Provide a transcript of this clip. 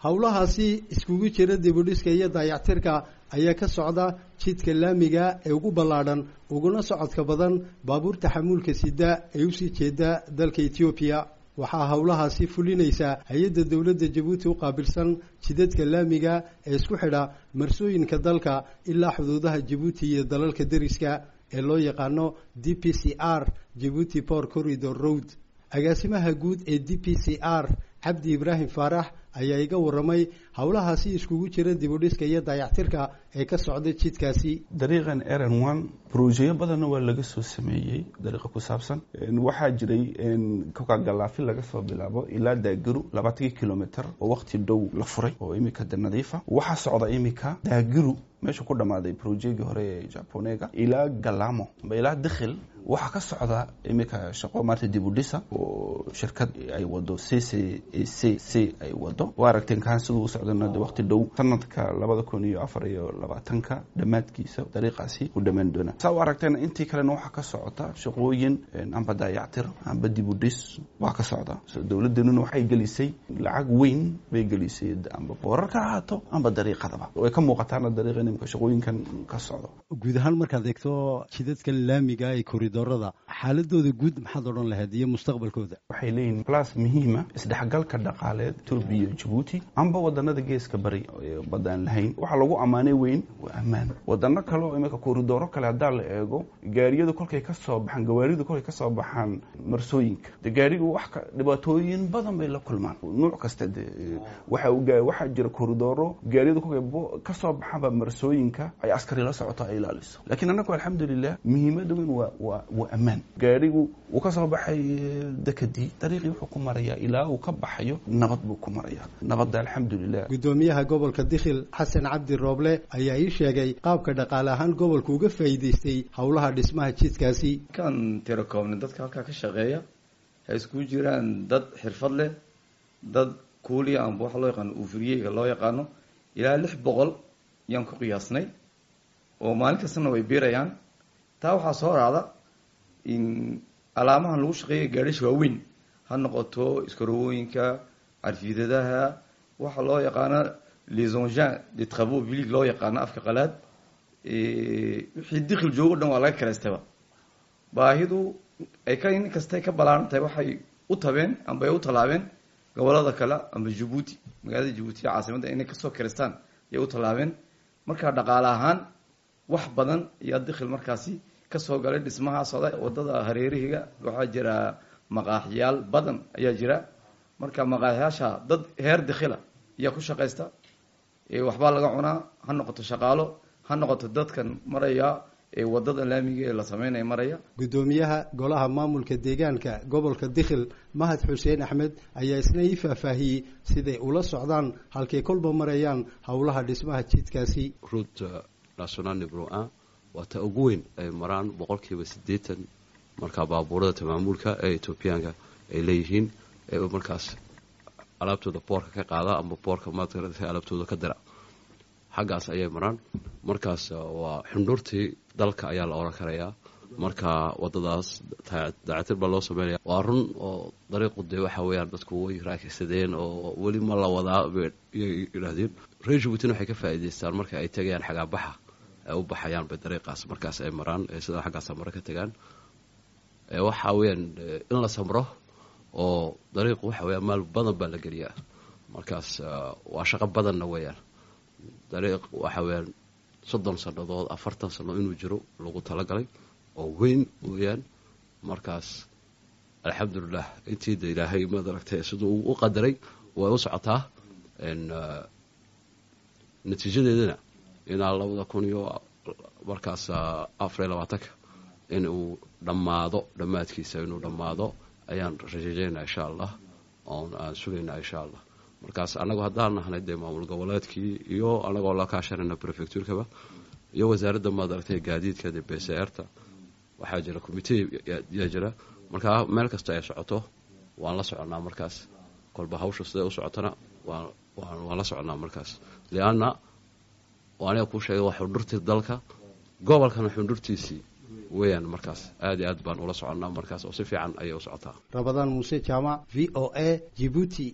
howlahaasi iskugu jira dibudhiska iyo daayactirka ayaa ka socda jidka laamiga ee ugu ballaadhan uguna socodka badan baabuurta xamuulka sida ee usii jeeda dalka etoobiya waxaa howlahaasi fulinaysaa hay-adda dowladda jabuuti u qaabilsan jidadka laamiga ee isku xidha marsooyinka dalka ilaa xuduudaha jabuuti iyo dalalka deriska ee loo yaqaano d p c r jabuuti port corridor road agaasimaha guud ee d p c r cabdi ibraahim faarax ayaa iga warramay howlahaasi iskugu jira dibudhiska iyo daayactirka ee ka socda jidkaasi dariiqan eran one brojeyo badanna waa laga soo sameeyey dariiqa ku saabsan waxaa jiray kokagalaafi laga soo bilaabo ilaa daagiru labaatankii kilomitr oo waqti dhow la furay oo imika de nadiifa waxaa socda imika daagiru meesha ku dhammaaday brojegii hore ee japonega ilaa galamo ilaa dikhil waxaa ka socda imika shaqo maarta dibudhisa oo shirkad ay wado c c c c ay wado waa aragteen kaan siduu u socdana de waqti dhow sanadka labada kun iyo afar iyo labaatanka dhammaadkiisa dariiqaasi u dhammaan doona saa u aragteen intii kalena waxaa ka socota shaqooyin amba daayactir amba dibudhis waa ka socda dowladeenuna waxay gelisay lacag weyn bay gelisay amba boorar ka ahaato amba dariiqadaba way ka muuqataana dariiqa nimka shaqooyinkan ka socdo guud ahaan markaad eegto jidadka laamiga ee koridorada xaaladooda guud maxaad odhan lahayd iyo mustaqbalkooda waxay leeyihin blas muhiima isdhexgalka dhaqaaleed etoobiya iyo jabuuti amba wadanada geeska bari badaan lahayn waxaa lagu ammaanay weyn waa ammaan wadano kale oo imika koridoro kale haddaa la eego gaariyadu kolkay ka soo baxaan gawaaridu kolkay ka soo baxaan marsooyinka de gaarigu wax dhibaatooyin badan bay la kulmaan nuuc kasta de waxaa jira koridoro gaariyadu kolkay kasoo baxaanba marsooyinka ay askari la socoto ay ilaaliso laakiin annagu alxamdulilah muhiimada weyn waa waa waa ammaan gaarigu uu ka soo baxay dekadii dariiqii wuxuu ku marayaa ilaa uu ka baxayo nabad buu ku marayaa nabadda alxamdulilah guddoomiyaha gobolka dikhil xasan cabdi rooble ayaa ii sheegay qaabka dhaqaale ahaan gobolka uga faa'iidaystay howlaha dhismaha jidkaasi kan tirakoobna dadka halkaa ka shaqeeya hay iskugu jiraan dad xirfad leh dad kuuliya amba waxa loo yaqaano uufuriyeyga loo yaqaano ilaa lix boqol yaan ku qiyaasnay oo maalin kastana way biirayaan taa waxaa soo raacda in alaamahan lagu shaqeeya gaadhisha waaweyn ha noqoto iskarowooyinka carfiidadaha waxa loo yaqaano les engins de travaux publics loo yaqaano afka qalaad wixii dikhil joogo dhan waa laga karaystaba baahidu ay ka in kastay ka balaaran tahay waxay u tabeen amba ay u tallaabeen gobolada kale amba jabuuti magaalada jabuuti ee caasimadda inay kasoo karaystaan ayay u tallaabeen markaa dhaqaale ahaan wax badan ayaa dikhil markaasi kasoo galay dhismaha socda wadada hareerihiga waxaa jira maqaaxyaal badan ayaa jira marka maqaaxyaasha dad heer dikhila ayaa ku shaqaysta waxbaa laga cunaa ha noqoto shaqaalo ha noqoto dadkan maraya ee wadada laamiga ee la sameynaya maraya guddoomiyaha golaha maamulka deegaanka gobolka dikhil mahad xuseen axmed ayaa isna ii faahfaahiyey siday ula socdaan halkay kolba marayaan howlaha dhismaha jidkaasi national nibro a waa ta ugu weyn ay maraan boqolkiiba siddeetan markaa baabuurada tamaamuulka ee etoobiyaanka ay leeyihiin ee markaas alaabtooda boorka ka qaada ama boorka maarata alaabtooda ka dira xaggaas ayay maraan markaas waa xundhurtii dalka ayaa la oran karayaa marka wadadaas daacatir baa loo sameynaya waa run oo dariiqu dee waxa weeyaan dadku way raakaysadeen oo weli ma la wadaa bay yidhaahdeen reer jabuutina waxay ka faa'iidaystaan marka ay tegayaan xagaabaxa ay u baxayaan bay dariiqaas markaas ay maraan sida xaggaas mare ka tegaan waxa weeyaan in la samro oo dariiqu waxa weeyaan maal badan baa la geliyaa markaas waa shaqo badanna weeyaan dariiq waxa weeyaan soddon sannadood afartan sanno inuu jiro lagu talagalay oo weyn weeyaan markaas alxamdulilah intii da ilaahay maad aragtay siduu u qadaray way u socotaa natiijadeedana ilaa labada kun iyo markaas afariyo labaatanka in uu dhammaado dhammaadkiisa inuu dhammaado ayaan rajeejeynaa insha allah oon aan sugaynaa insha allah markaas annagu haddaan nahnay dee maamul goboleedkii iyo annagoo la kaashanayna prefectuurkaba iyo wasaaradda maad aragtay gaadiidka de b c r ta waxaa jira commitee yaa jira markaa meel kasta ay socoto waan la soconnaa markaas kolba hawsha siday u socotona waan waan la soconnaa markaas lianna aniga kuu sheegay waa xundhurtii dalka gobolkana xundhurtiisii weeyaan markaas aad iyo aad baan ula soconnaa markaas oo si fiican ayay u socotaa rabadaan muuse jaamac v o a jibuuti